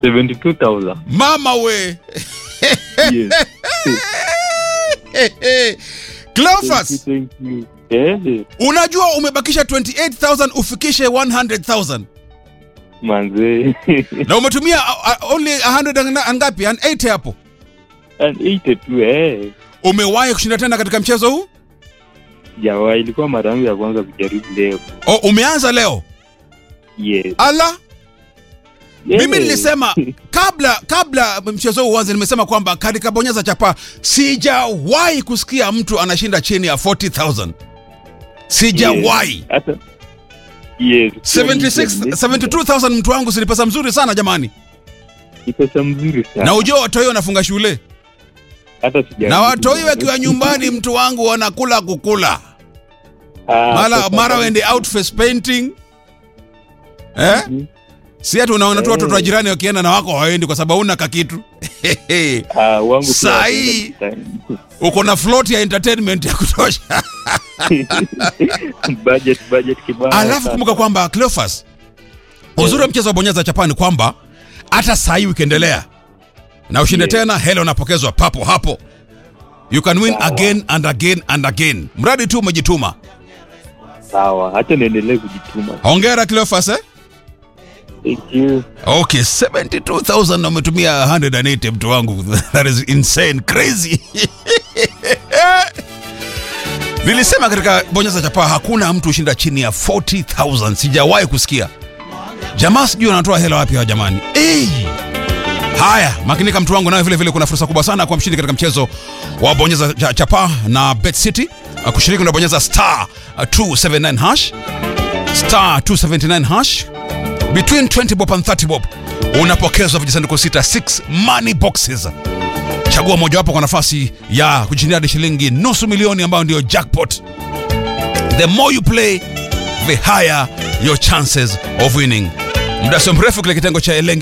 72,000. mama we Yes. Cleophas, Thank you. Eh, unajua umebakisha 28000 ufikishe 100000 manze. na umetumia uh, uh, only 100 and- and ngapi and 80 hapo And 82 eh. umewahi kushinda tena katika mchezo huu Jawa ilikuwa mara yangu ya kwanza kujaribu leo. o, umeanza leo Yes. ala Yeah. mimi nilisema kabla kabla mchezo huu uanze nimesema kwamba katika bonyeza chapa sijawahi kusikia mtu anashinda chini ya 40000 sijawahi Hata Yes. 76 72000 mtu wangu si pesa mzuri sana jamani Ni pesa mzuri sana. na ujua watoi wanafunga shule Hata sija. na watoi wakiwa nyumbani mtu wangu wanakula kukula Ah, mara sasa- mara wende out face painting eh? Mhm. si hati unaona tu Eh. watoto wa jirani wakienda na wako hawaendi kwa sababu una kakitu Ah, wangu pia Saa wanapenda hii- design. uko na float ya entertainment ya kutosha budget budget kibao. alafu sana. kumbuka kwamba Cleophas uzuri wa mchezo wa bonyeza chapa ni kwamba hata saa hii ukiendelea na ushinde Yes. tena hela unapokezwa papo hapo you can win Sawa. again and again and again mradi tu umejituma Sawa, acha niendelee kujituma. hongera Cleophas eh? Thank you. okay 72000 na umetumia 180 mtu wangu that is insane crazy nilisema katika bonyeza chapaa hakuna mtu hushinda chini ya 40000 sijawahi kusikia jamaa sijui wanatoa hela wapi hawa jamani hey! haya makinika mtu wangu nayo vile vile kuna fursa kubwa sana kwa mshindi katika mchezo wa bonyeza cha- chapaa na bet city kushiriki unabonyeza star 279 hash star 279 hash between 20 bob and 30 bob unapokezwa vijisanduku sita 6 money boxes chagua mojawapo kwa nafasi ya kujishindia hadi shilingi nusu milioni ambayo ndio jackpot the more you play the higher your chances of winning muda sio mrefu kile kitengo cha elenge